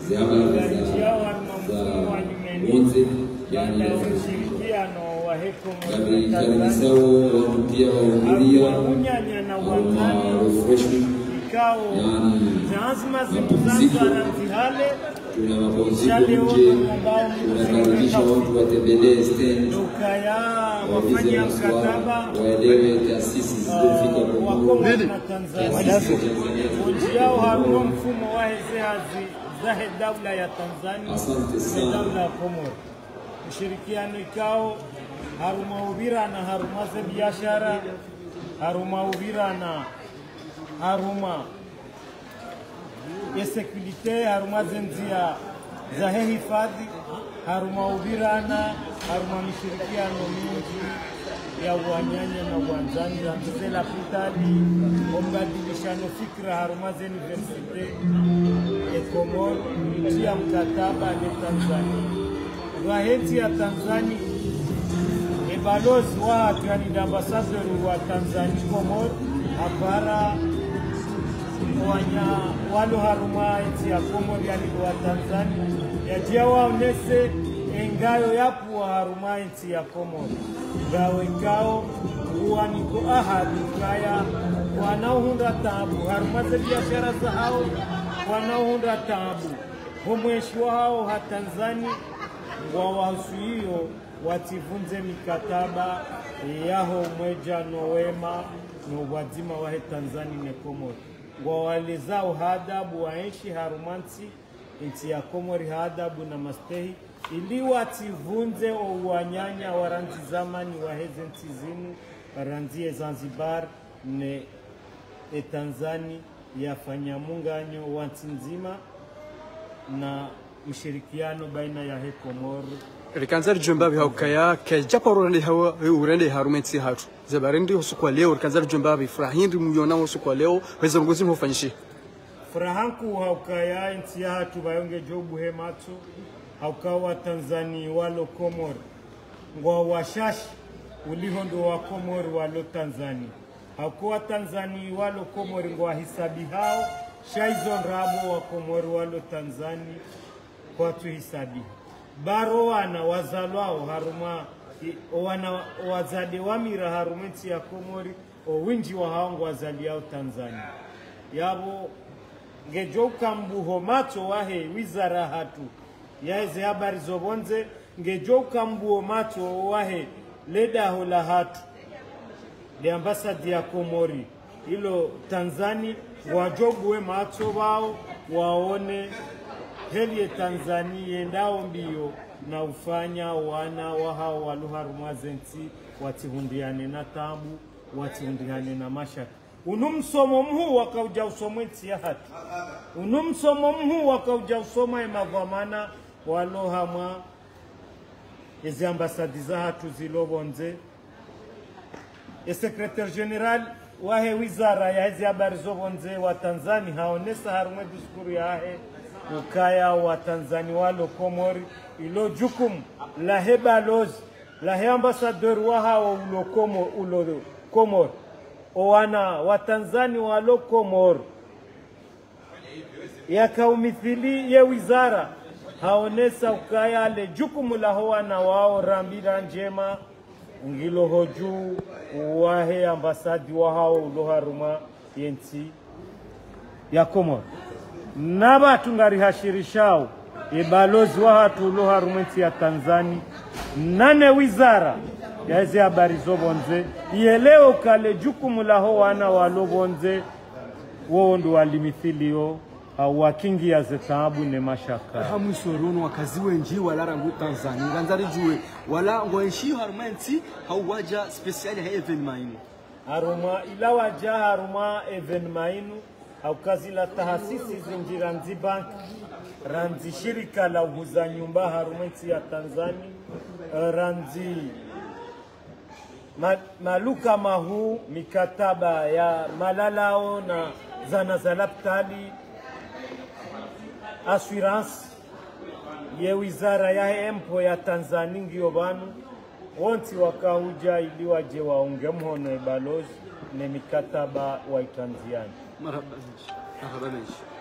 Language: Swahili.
Gari yao haruma mfumo wa nyumeni wote baada ya yani ushirikiano wa Heko gari Tanzania zao watu pia wahudhuria unyanya na ma uwanjani refreshment ikao yani lazima mapumziko. zimuzanzara ntihale tuna mapumziko nje, tunakaribisha watu watembelee stendi dukaya waulize wafanya maswali, mkataba waelewe taasisi zilizofika wa Kongo, Kongo na Tanzania taasisi za Tanzania Nchi yao haruo mfumo wa hezehazi zahe daula ya Tanzania Asante na sana. daula ya Komoro. Ushirikiano ikao haruma uvira na haruma ze biashara haruma uvira na haruma ya sekurite haruma ze njia za he hifadhi haruma uvirana haruma mishirikiano mingi ya uanyanya na uwanzani rambize la pitali ombadilishano fikra haruma ze universite ekomor tia mkataba ne Tanzania rwaheti ya Tanzania ebalozi watu yani ni ambasadori wa Tanzania Komor hapara wanya walo haruma nchi ya Komor yani wa Tanzania yajia waonese engayo yapu wa haruma nchi ya Komor gawe ngao uwaniko ahadi kaya wanaohunda tabu haruma za biashara za hao wanaohunda tabu homweshwa hao ha Tanzania wawasuio wativunze mikataba yaho mweja nowema no wazima wahe Tanzania ne Komori ngwawalezao hadabu waenshi harumansi nchi ya Komori hadabu na mastehi ili wativunze ouwanyanya waranzi zamani waheze nchi zinu waranzie Zanzibar ne e Tanzania yafanya munganyo wa nchi nzima na ushirikiano baina ya he Komoro rikanza rijomba bi haukaya ke japaro rende hawa urende harumenti hatu zabarendi usukwa leo rikanza rijomba bi furahindi muyona usukwa leo weza ngozi mhofanyishi furahanku haukaya nchi ya hatu bayonge jobu he matu haukawa Tanzania walo Komoro ngwa washashi ulihondo wa Komoro walo Tanzania hakuwa Tanzania walo Komoro ngwa hisabi hao shaizon rabo wa Komoro walo Tanzania kwa tuhisabi baro wana wazalwao haruma i- wana wazade wamira harumenti ya Komori owinji wa hao ngwa wazaliao Tanzania yabo ngejouka mbuho macho wahe wizara hatu yaeze habari zobonze ngejouka mbuho macho wahe ledaho la hatu le ambasadi ya Komori ilo Tanzania wajogue macho wao waone heli ya Tanzania yendao mbio na ufanya wana wahao waluharumazenti watihundiane na tabu watihundiane na mashaka unu msomo mhuu wakauja usomwe nti ya hatu unu msomo mhuu wakauja usoma emavamana walohamwa ezi ambasadi za hatu zilobonze esekretari general wahe wizara ya hizi habari zobonze wa Tanzania haonesa harumwe diskuru yahe ukaya wa Tanzania walo Komori ilo jukumu la he balozi la he ambasador wa hao ulo komo ulo Komori owana wa Tanzania walo Komori yakaumithili ye wizara haonesa ukaya le jukumu la howana wao rambira njema ngiloho juu wahe ambasadi wahao uloharuma yensi ya Komoro nabatu ngarihashirishao ibalozi wahatu uloharuma nsi ya Tanzania nane wizara yaze habari zobonze ielewe ukale jukumu laho wana walobonze wo ndo walimithilio au wakingia zetaabu ne mashaka hamwisorunu wakazi wenji wala rangu tanzania nganzari juwe wala ngoenshi harumenti hauwaja spesiali ha evenima inu haruma ila waja haruma evenema inu au kazi la tahasisi zinjira nzi bank ranzi shirika la uhuza nyumba haruma nchi ya Tanzania eh, ranzi ma, maluka mahu mikataba ya malalao na zana za laptali assurance ye wizara ya empo ya Tanzania ngiyo banu wonti wakahuja ili waje waunge mhono ibalozi ne mikataba waitanziani marhaba menshi marhaba menshi